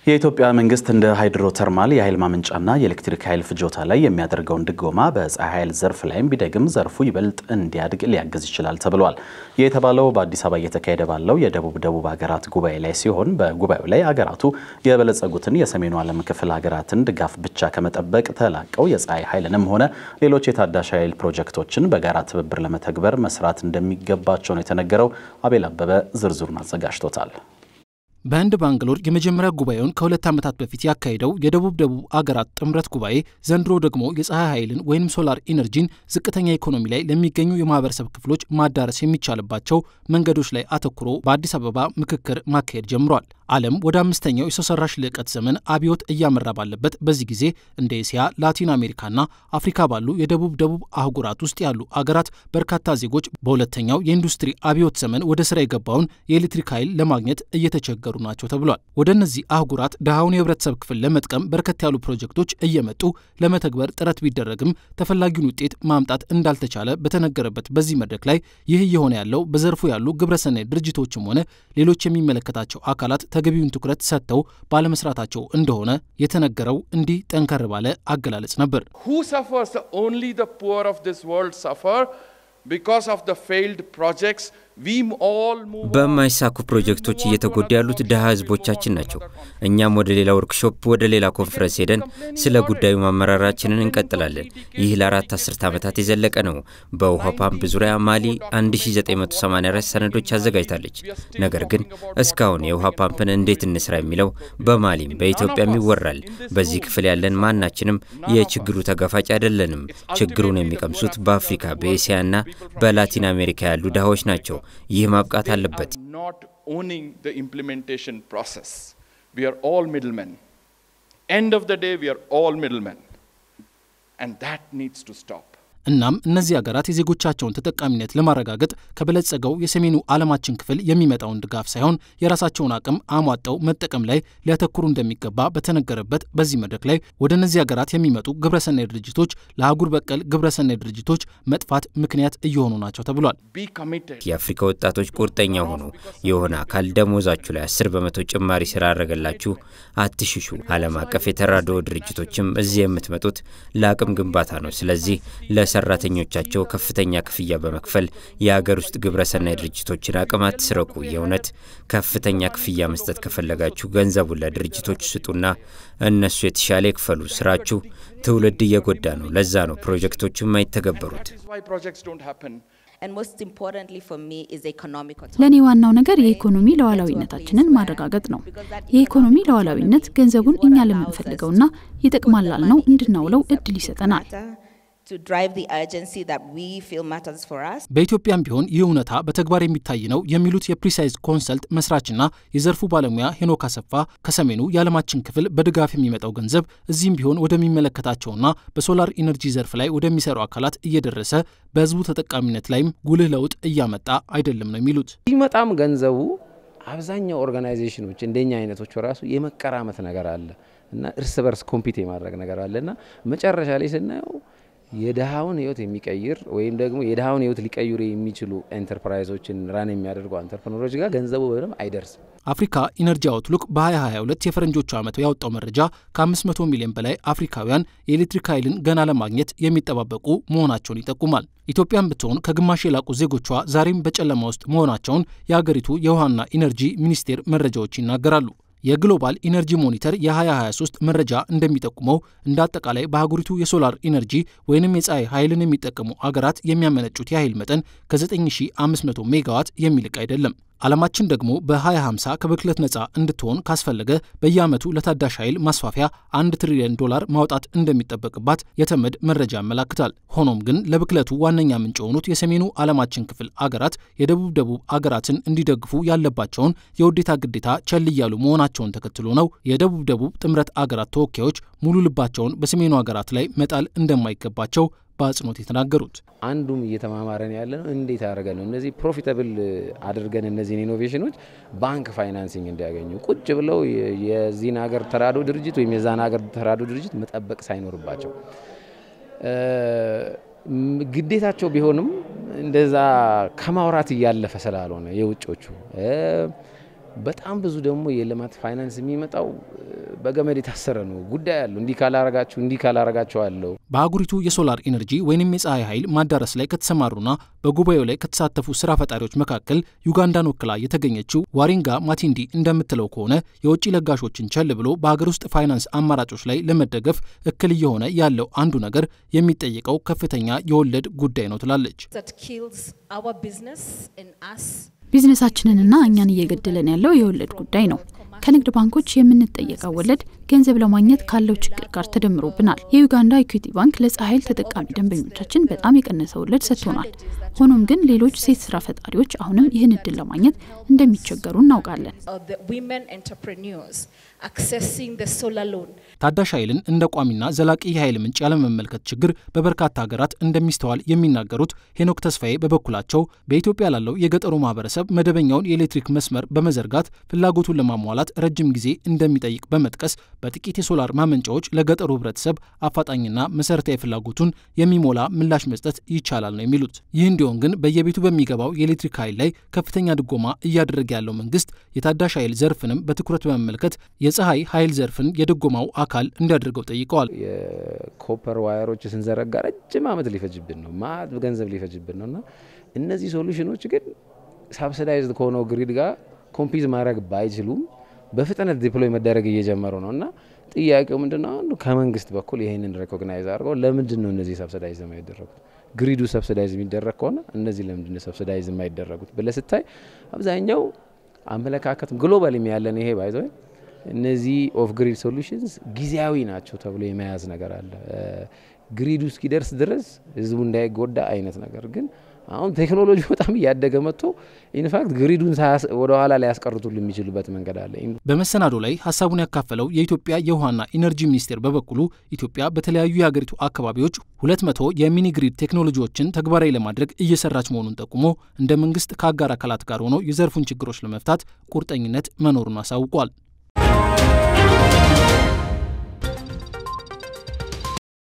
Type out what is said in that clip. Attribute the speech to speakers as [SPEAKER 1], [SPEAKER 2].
[SPEAKER 1] የኢትዮጵያ መንግስት እንደ ሃይድሮ ተርማል የኃይል ማመንጫና የኤሌክትሪክ ኃይል ፍጆታ ላይ የሚያደርገውን ድጎማ በፀሐይ ኃይል ዘርፍ ላይም ቢደግም ዘርፉ ይበልጥ እንዲያድግ ሊያግዝ ይችላል ተብሏል። ይህ የተባለው በአዲስ አበባ እየተካሄደ ባለው የደቡብ ደቡብ ሀገራት ጉባኤ ላይ ሲሆን በጉባኤው ላይ ሀገራቱ የበለጸጉትን የሰሜኑ ዓለም ክፍል ሀገራትን ድጋፍ ብቻ ከመጠበቅ ተላቀው የፀሐይ ኃይልንም ሆነ ሌሎች የታዳሽ ኃይል ፕሮጀክቶችን በጋራ ትብብር ለመተግበር መስራት እንደሚገባቸው ነው የተነገረው። አቤል አበበ ዝርዝሩን አዘጋጅቶታል።
[SPEAKER 2] በህንድ ባንግሎር የመጀመሪያ ጉባኤውን ከሁለት ዓመታት በፊት ያካሄደው የደቡብ ደቡብ አገራት ጥምረት ጉባኤ ዘንድሮ ደግሞ የፀሐይ ኃይልን ወይም ሶላር ኢነርጂን ዝቅተኛ ኢኮኖሚ ላይ ለሚገኙ የማህበረሰብ ክፍሎች ማዳረስ የሚቻልባቸው መንገዶች ላይ አተኩሮ በአዲስ አበባ ምክክር ማካሄድ ጀምሯል። ዓለም ወደ አምስተኛው የሰው ሰራሽ ልዕቀት ዘመን አብዮት እያመራ ባለበት በዚህ ጊዜ እንደ እስያ፣ ላቲን አሜሪካና አፍሪካ ባሉ የደቡብ ደቡብ አህጉራት ውስጥ ያሉ አገራት በርካታ ዜጎች በሁለተኛው የኢንዱስትሪ አብዮት ዘመን ወደ ስራ የገባውን የኤሌክትሪክ ኃይል ለማግኘት እየተቸገሩ ናቸው ተብሏል። ወደ እነዚህ አህጉራት ድሃውን የህብረተሰብ ክፍል ለመጥቀም በርከት ያሉ ፕሮጀክቶች እየመጡ ለመተግበር ጥረት ቢደረግም ተፈላጊውን ውጤት ማምጣት እንዳልተቻለ በተነገረበት በዚህ መድረክ ላይ ይህ እየሆነ ያለው በዘርፉ ያሉ ግብረሰናይ ድርጅቶችም ሆነ ሌሎች የሚመለከታቸው አካላት ተገቢውን ትኩረት ሰጥተው ባለመስራታቸው እንደሆነ የተነገረው እንዲህ ጠንከር ባለ አገላለጽ ነበር።
[SPEAKER 3] Who suffers? Only the poor of this world suffer because of the failed projects. We all move on.
[SPEAKER 4] በማይሳኩ ፕሮጀክቶች እየተጎዱ ያሉት ድሃ ህዝቦቻችን ናቸው። እኛም ወደ ሌላ ወርክሾፕ፣ ወደ ሌላ ኮንፈረንስ ሄደን ስለ ጉዳዩ ማመራራችንን እንቀጥላለን። ይህ ለአራት አስርት ዓመታት የዘለቀ ነው። በውሃ ፓምፕ ዙሪያ ማሊ 1984 ሰነዶች አዘጋጅታለች። ነገር ግን እስካሁን የውሃ ፓምፕን እንዴት እንስራ የሚለው በማሊም በኢትዮጵያም ይወራል። በዚህ ክፍል ያለን ማናችንም የችግሩ ተጋፋጭ አይደለንም። ችግሩን የሚቀምሱት በአፍሪካ በኤስያና በላቲን አሜሪካ ያሉ ድሃዎች ናቸው። ይህ ማብቃት አለበት።
[SPEAKER 3] Not owning the implementation process. We are all middlemen. End of the day, we are all middlemen. And that needs to stop.
[SPEAKER 2] እናም እነዚህ ሀገራት የዜጎቻቸውን ተጠቃሚነት ለማረጋገጥ ከበለጸገው የሰሜኑ ዓለማችን ክፍል የሚመጣውን ድጋፍ ሳይሆን የራሳቸውን አቅም አሟጠው መጠቀም ላይ ሊያተኩሩ እንደሚገባ በተነገረበት በዚህ መድረክ ላይ ወደ እነዚህ ሀገራት የሚመጡ ግብረሰናይ ድርጅቶች ለአህጉር በቀል ግብረሰናይ ድርጅቶች መጥፋት ምክንያት እየሆኑ ናቸው ተብሏል።
[SPEAKER 3] Be committed.
[SPEAKER 4] የአፍሪካ ወጣቶች ቁርጠኛ ሆኑ። የሆነ አካል ደሞዛችሁ ላይ አስር በመቶ ጭማሪ ስላደረገላችሁ አትሽሹ። ዓለም አቀፍ የተራድኦ ድርጅቶችም እዚህ የምትመጡት ለአቅም ግንባታ ነው። ስለዚህ ለሰራተኞቻቸው ከፍተኛ ክፍያ በመክፈል የሀገር ውስጥ ግብረሰናይ ድርጅቶችን አቅም አትስረቁ። የእውነት ከፍተኛ ክፍያ መስጠት ከፈለጋችሁ ገንዘቡን ለድርጅቶች ስጡና እነሱ የተሻለ ይክፈሉ። ስራችሁ ትውልድ እየጎዳ ነው። ለዛ ነው ፕሮጀክቶቹም አይተገበሩት።
[SPEAKER 3] That is why projects don't happen.
[SPEAKER 5] And most importantly for me is economic autonomy.
[SPEAKER 6] ለእኔ ዋናው ነገር የኢኮኖሚ ሉዓላዊነታችንን ማረጋገጥ ነው። የኢኮኖሚ ሉዓላዊነት ገንዘቡን እኛ ለምንፈልገውና ይጠቅማል ላልነው እንድናውለው እድል ይሰጠናል።
[SPEAKER 5] To drive the urgency that we feel matters for us.
[SPEAKER 2] በኢትዮጵያም ቢሆን ይህ እውነታ በተግባር የሚታይ ነው የሚሉት የፕሪሳይዝ ኮንሰልት መስራችና የዘርፉ ባለሙያ ሄኖክ አሰፋ ከሰሜኑ የዓለማችን ክፍል በድጋፍ የሚመጣው ገንዘብ እዚህም ቢሆን ወደሚመለከታቸውና በሶላር ኢነርጂ ዘርፍ ላይ ወደሚሰሩ አካላት እየደረሰ በህዝቡ ተጠቃሚነት ላይም ጉልህ ለውጥ እያመጣ አይደለም ነው የሚሉት።
[SPEAKER 7] ሲመጣም ገንዘቡ አብዛኛው ኦርጋናይዜሽኖች እንደኛ አይነቶች ራሱ የመቀራመት ነገር አለ እና እርስ በርስ ኮምፒት የማድረግ ነገር አለ እና መጨረሻ ላይ ስናየው የድሃውን ህይወት የሚቀይር ወይም ደግሞ የድሃውን ህይወት ሊቀይሩ የሚችሉ ኤንተርፕራይዞችን ራን የሚያደርጉ አንተርፕረነሮች ጋር ገንዘቡ በደንብ አይደርስም።
[SPEAKER 2] አፍሪካ ኢነርጂ አውትሉክ በ2022 የፈረንጆቹ ዓመት ያወጣው መረጃ ከ500 ሚሊዮን በላይ አፍሪካውያን የኤሌክትሪክ ኃይልን ገና ለማግኘት የሚጠባበቁ መሆናቸውን ይጠቁማል። ኢትዮጵያን ብትሆን ከግማሽ የላቁ ዜጎቿ ዛሬም በጨለማ ውስጥ መሆናቸውን የአገሪቱ የውሃና ኢነርጂ ሚኒስቴር መረጃዎች ይናገራሉ። የግሎባል ኢነርጂ ሞኒተር የ2023 መረጃ እንደሚጠቁመው እንደ አጠቃላይ በአህጉሪቱ የሶላር ኢነርጂ ወይንም የፀሐይ ኃይልን የሚጠቀሙ አገራት የሚያመነጩት የኃይል መጠን ከ9500 ሜጋዋት የሚልቅ አይደለም። ዓለማችን ደግሞ በ2050 ከብክለት ነፃ እንድትሆን ካስፈለገ በየዓመቱ ለታዳሽ ኃይል ማስፋፊያ አንድ ትሪሊዮን ዶላር ማውጣት እንደሚጠበቅባት የተመድ መረጃ ያመላክታል። ሆኖም ግን ለብክለቱ ዋነኛ ምንጭ የሆኑት የሰሜኑ ዓለማችን ክፍል አገራት የደቡብ ደቡብ አገራትን እንዲደግፉ ያለባቸውን የውዴታ ግዴታ ቸል እያሉ መሆናቸውን ተከትሎ ነው የደቡብ ደቡብ ጥምረት አገራት ተወካዮች ሙሉ ልባቸውን በሰሜኑ አገራት ላይ መጣል እንደማይገባቸው በአጽንኦት የተናገሩት።
[SPEAKER 7] አንዱም እየተማማረን ያለ ነው እንዴት አድርገን ነው እነዚህ ፕሮፊታብል አድርገን እነዚህን ኢኖቬሽኖች ባንክ ፋይናንሲንግ እንዲያገኙ ቁጭ ብለው የዚህን ሀገር ተራድኦ ድርጅት ወይም የዛን ሀገር ተራድኦ ድርጅት መጠበቅ ሳይኖርባቸው ግዴታቸው ቢሆንም እንደዛ ከማውራት እያለፈ ስላልሆነ የውጮቹ በጣም ብዙ ደግሞ የልማት ፋይናንስ የሚመጣው በገመድ የታሰረ ነው። ጉዳይ አለው። እንዲህ ካላረጋችሁ እንዲህ ካላረጋችሁ አለው።
[SPEAKER 2] በአህጉሪቱ የሶላር ኢነርጂ ወይንም የፀሐይ ኃይል ማዳረስ ላይ ከተሰማሩና በጉባኤው ላይ ከተሳተፉ ስራ ፈጣሪዎች መካከል ዩጋንዳን ወክላ የተገኘችው ዋሪንጋ ማቲንዲ እንደምትለው ከሆነ የውጭ ለጋሾችን ቸል ብሎ በሀገር ውስጥ ፋይናንስ አማራጮች ላይ ለመደገፍ እክል እየሆነ ያለው አንዱ ነገር የሚጠይቀው ከፍተኛ የወለድ ጉዳይ ነው ትላለች።
[SPEAKER 6] ቢዝነሳችንንና እኛን እየገደለን ያለው የወለድ ጉዳይ ነው። ከንግድ ባንኮች የምንጠየቀው ወለድ ገንዘብ ለማግኘት ካለው ችግር ጋር ተደምሮብናል። የዩጋንዳ ኢኩዊቲ ባንክ ለፀሐይ ኃይል ተጠቃሚ ደንበኞቻችን በጣም የቀነሰ ወለድ ሰጥቶናል። ሆኖም ግን ሌሎች ሴት ስራ ፈጣሪዎች አሁንም ይህን እድል ለማግኘት እንደሚቸገሩ እናውቃለን።
[SPEAKER 2] ታዳሽ ኃይልን እንደ ቋሚና ዘላቂ የኃይል ምንጭ ያለመመልከት ችግር በበርካታ ሀገራት እንደሚስተዋል የሚናገሩት ሄኖክ ተስፋዬ በበኩላቸው በኢትዮጵያ ላለው የገጠሩ ማህበረሰብ መደበኛውን የኤሌክትሪክ መስመር በመዘርጋት ፍላጎቱን ለማሟላት ረጅም ጊዜ እንደሚጠይቅ በመጥቀስ በጥቂት የሶላር ማመንጫዎች ለገጠሩ ህብረተሰብ አፋጣኝና መሰረታዊ ፍላጎቱን የሚሞላ ምላሽ መስጠት ይቻላል ነው የሚሉት። ይህ እንዲሆን ግን በየቤቱ በሚገባው የኤሌክትሪክ ኃይል ላይ ከፍተኛ ድጎማ እያደረገ ያለው መንግስት የታዳሽ ኃይል ዘርፍንም በትኩረት በመመልከት የፀሐይ ኃይል ዘርፍን የድጎማው አካል እንዲያደርገው ጠይቀዋል።
[SPEAKER 7] የኮፐር ዋየሮች ስንዘረጋ ረጅም ዓመት ሊፈጅብን ነው፣ ማት ገንዘብ ሊፈጅብን ነው እና እነዚህ ሶሉሽኖች ግን ሳብሲዳይዝድ ከሆነው ግሪድ ጋር ኮምፒዝ ማድረግ ባይችሉም በፍጥነት ዲፕሎይ መደረግ እየጀመሩ ነው እና ጥያቄው ምንድን ነው? አንዱ ከመንግስት በኩል ይህንን ሬኮግናይዝ አድርገው ለምንድን ነው እነዚህ ሰብሲዳይዝ የማይደረጉት? ግሪዱ ሰብሲዳይዝ የሚደረግ ከሆነ እነዚህ ለምንድን ነው ሰብሲዳይዝ የማይደረጉት ብለህ ስታይ አብዛኛው አመለካከት ግሎባል ያለን ይሄ ባይዘ እነዚህ ኦፍ ግሪድ ሶሉሽንስ ጊዜያዊ ናቸው ተብሎ የመያዝ ነገር አለ። ግሪዱ እስኪደርስ ድረስ ህዝቡ እንዳይጎዳ አይነት ነገር ግን አሁን ቴክኖሎጂ በጣም እያደገ መጥቶ ኢንፋክት ግሪዱን ወደ ኋላ ላይ ያስቀርቱል የሚችሉበት መንገድ አለ።
[SPEAKER 2] በመሰናዶ ላይ ሀሳቡን ያካፈለው የኢትዮጵያ የውሃና ኢነርጂ ሚኒስቴር በበኩሉ ኢትዮጵያ በተለያዩ የሀገሪቱ አካባቢዎች ሁለት መቶ የሚኒ ግሪድ ቴክኖሎጂዎችን ተግባራዊ ለማድረግ እየሰራች መሆኑን ጠቁሞ እንደ መንግስት ከአጋር አካላት ጋር ሆኖ የዘርፉን ችግሮች ለመፍታት ቁርጠኝነት መኖሩን አሳውቋል።